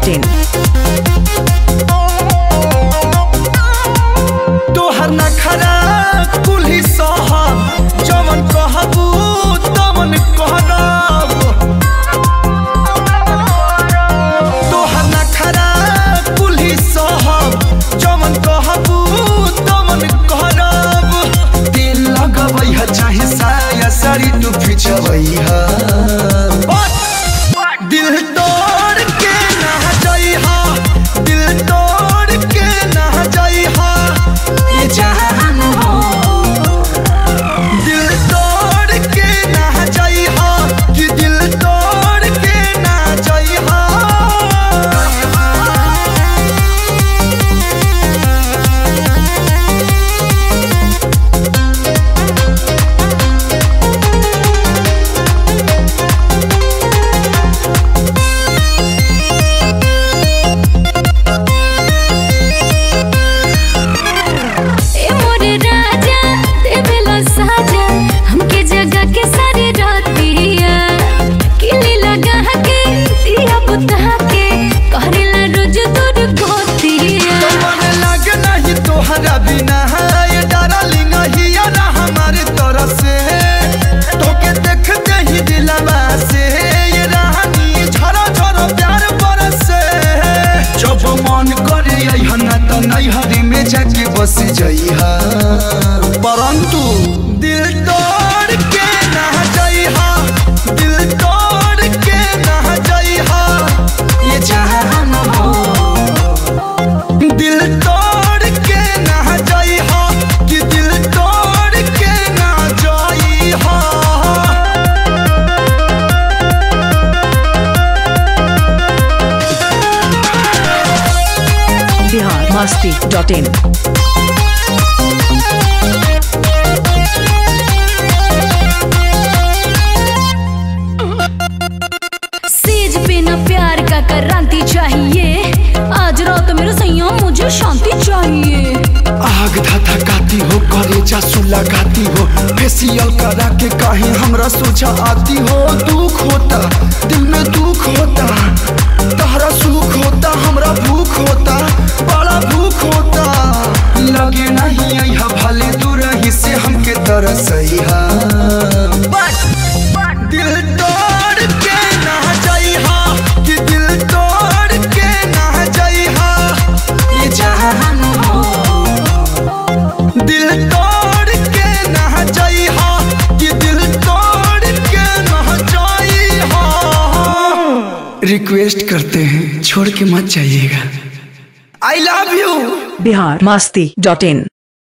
masti.in. तोहर नखरा कुल्ही सहब जवन कहबू तवन कहब तोहर नखरा कुल्ही सहब जवन कहबू तवन कहब दिल लगबै ह चाहे साया साड़ी तू फिचबै ह दिल तोड़ के ना जइहा दिल तोड़ के ना जइहा ये जहान हो दिल तोड़ के ना जइहा कि दिल तोड़ के ना जइहा ए मोरे राजा देवेला साजा हमके जगह के सारे रातिया किली लगा के दिया बुता के करेला रोज दूर गोतिया मन लागे नहीं तोहरा बिना ये डार्लिंग हिया ना हमारे तरफ से तोके देखते ही दिलवा से ये रानी झरा झरा प्यार बरसे जब मन करे अइहा ना त नैहरी में जाके बस जइहा परंतु दिल तोड़ के ना जइहा दिल तोड़ के ना जइहा ये जहान हो दिल तोड़ के ना जइहा कि दिल तोड़ के ना जइहा Bihar masti.in. सेज पे ना प्यार का क्रांति चाहिए आज रात मेरे सैया मुझे शांति चाहिए आग धधकाती हो करे जासू लगाती हो फेसियल करा के कहीं हमरा सोचा आती हो दुख होता दिल में दुख होता तहरा सुख होता हमरा भूख होता बड़ा भूख होता लगे नहीं अइहा भले दूर ही से हमके तरसइहा दिल तोड़ के ना जइहा कि दिल तोड़ के ना जइहा ये जहान हो दिल तोड़ के ना जइहा कि दिल तोड़ के ना जइहा रिक्वेस्ट करते हैं छोड़ के मत जाइएगा I love you Bihar masti.in.